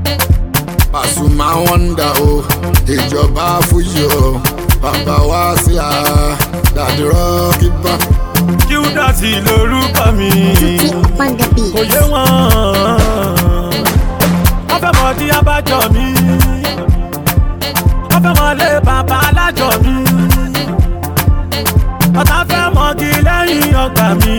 Pasuma wonder o ìjọba fújì o bàbá wá sí a dàdí rọ́ọ̀kì bá. Júdásì lorúkọ mi. Tutti on the beat. kò yé wọn. wọ́n fẹ́ mọ di abájọ mi. wọ́n fẹ́ mọ lé bàbá alájọ mi. ọ̀tá fẹ́ mọ́gi lẹ́yìn ọgbà mi.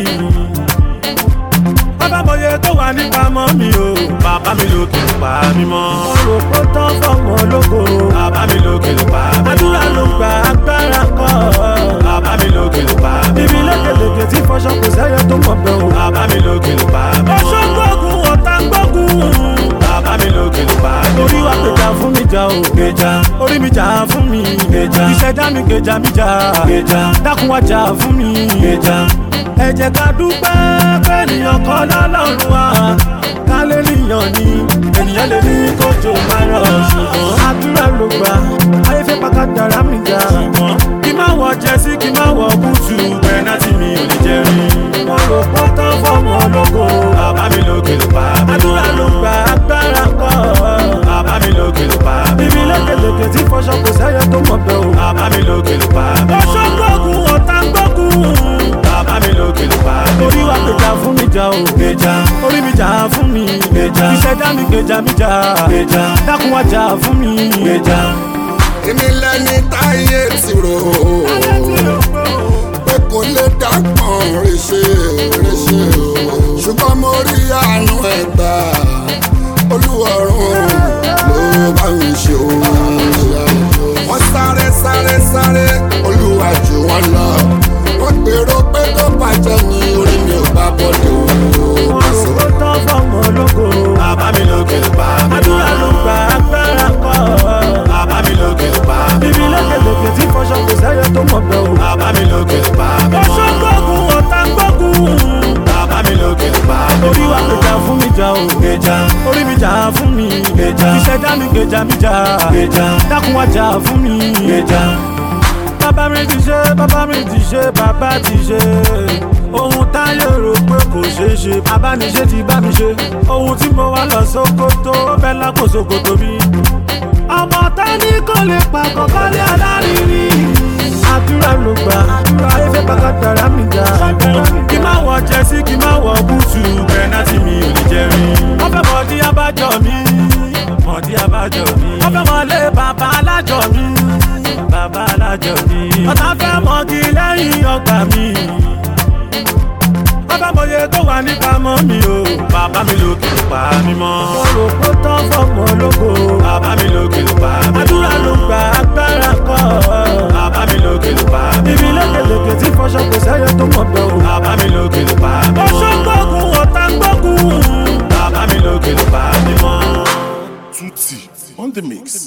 wọ́n fẹ́ mọye tó wà nípamọ́ mi o. bàbá mi lókè ló pa mí mọ́. mo rò pé tán fọmọ ológo. bàbá mi lókè ló pa mí mọ́. àdúrà ló gba agbára kọ́. bàbá mi lókè ló pa mí mọ́. ibi lékeleke tí fọṣọ kò sẹ́yẹ tó mọ̀ bẹ́ẹ̀ o. bàbá mi lókè ló pa mí mọ́. ọṣọ gbógun ọ̀tá gbógun. bàbá mi lókè ló pa mí mọ́. orí wa gbèjà fún mi jà o. gbèjà orí mi jà fún mi. gbèjà ìṣẹ̀dá mi gbèjà mi jà. gbèjà dákun wá jà fún mi. gbèjà ẹ jẹ́ ká dúpẹ́ pé ènìyàn kọ́ lọ́lọ́run wa ká lè níyàn ni ènìyàn lè ní kójò máa rọ̀ ṣùgbọ́n àdúrà ló gbà ayé fẹ́ pàkà dára mi ga ṣùgbọ́n kí má wọ jẹ́sí kí má wọ búùtù pẹ́nátì mi ò lè jẹ́ rí. wọ́n rò pọ́ tán fọ́ọ̀mù ológo bàbá mi lókè ló pa mí. àdúrà ló gbà agbára kọ́ bàbá mi lókè ló pa mí. bíbí lékeleke tí fọṣọ kò sẹ́yẹ tó mọ̀ bẹ́ẹ̀ o bàbá mi lókè ló pa mí. ọṣọ gbógun ọ̀tá gbógun bàbá mi lókè ló pa mí. orí wa gbèjà fún mi jà o. gbèjà orí mi jà fún mi. gbèjà ìṣẹ̀dá mi gbèjà mi jà. gbèjà dákun wá jà fún mi. gbèjà. èmi lẹni táyé ti rò ó pé kò lè dápọ̀n ríṣe ríṣe o ṣùgbọ́n mo rí àánú ẹ̀ gbà olúwọ̀run ló bá mi ṣe o. wọ́n sáré sáré sáré olúwa jù wọ́n lọ wọ́n gbèrò pé tó bàjẹ́ ní orí mi ò bá bọ́dé o. wọ́n rò ó tán fọ́ọ̀mù ológo. bàbá mi lókè ló pa mí. àdúrà ló gba agbára kọ́. bàbá mi lókè ló pa mí. bíbí lékeleke tí fọṣọ kò sẹ́yẹ tó mọ̀ bẹ́ẹ̀ o. bàbá mi lókè ló pa mí. ọṣọ gbógun ọ̀tá gbógun. bàbá mi lókè ló pa mí. orí wa gbèjà fún mi jà o. gbèjà orí mi jà fún mi. gbèjà ìṣẹ̀dá mi gbèjà mi jà. gbèjà dákun wá jà fún mi. gbèjà bàbá mi ti ṣe bàbá mi ti ṣe bàbá ti ṣe ohun táyé rò pé kò ṣeé ṣe abániṣe ti bá mi ṣe ohun tí mo wá lọ sókótó ó bẹ́ lákò sókótó mi. ọmọ tání kò lè pa kọ̀ọ̀kan ní alárinrí àdúrà ló gbà ayé fẹ́ pàkà dára mi ga kí má wọ jẹ́sí kí má wọ búùtù pẹ́nátì mi ò lè jẹ́ rí. wọ́n fẹ́ mọ̀ dí abájọ mi mọ̀ dí abájọ mi. wọ́n fẹ́ mọ̀ lé bàbá alájọ mi bàbá alájọ mi. ọ̀tá fẹ́ mọ́gi lẹ́yìn ọgbà mi. wọ́n fẹ́ mọye tó wà nípamọ́ mi o. bàbá mi lókè ló pa mí mọ́. mo rò pé tán fọ́ọ̀mù ológo. bàbá mi lókè ló pa mí mọ́. àdúrà ló gba agbára kọ́. bàbá mi lókè ló pa mí mọ́. bíbí lékeleke tí fọṣọ kò sẹ́yẹ tó mọ̀ bẹ́ẹ̀ o. bàbá mi lókè ló pa mí mọ́. ọṣọ gbógun ọ̀tá gbógun. bàbá mi lókè ló pa mí mọ́. Tutti on the mix.